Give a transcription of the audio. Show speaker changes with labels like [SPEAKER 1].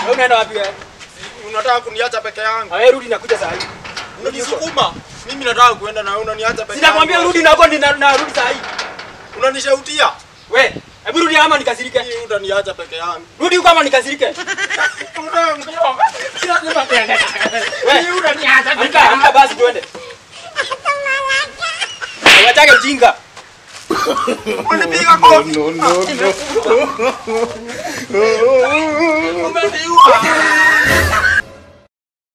[SPEAKER 1] Wewe unaenda wapi wewe?
[SPEAKER 2] Unataka kuniacha peke yangu?
[SPEAKER 1] Wewe rudi nakuja saa hii.
[SPEAKER 2] Unanisukuma. Mimi nataka kuenda na wewe unaniacha peke yangu.
[SPEAKER 1] Sinakwambia rudi nako ni narudi saa hii.
[SPEAKER 2] Unanishautia?
[SPEAKER 1] We, hebu rudi ama nikasirike.
[SPEAKER 2] Hii utaniacha peke yangu.
[SPEAKER 1] Rudi huko ama nikasirike. We, amka, amka basi tuende. Wachake ujinga.
[SPEAKER 2] Unipiga kofi.
[SPEAKER 3] no, no, no.
[SPEAKER 2] Umeniua.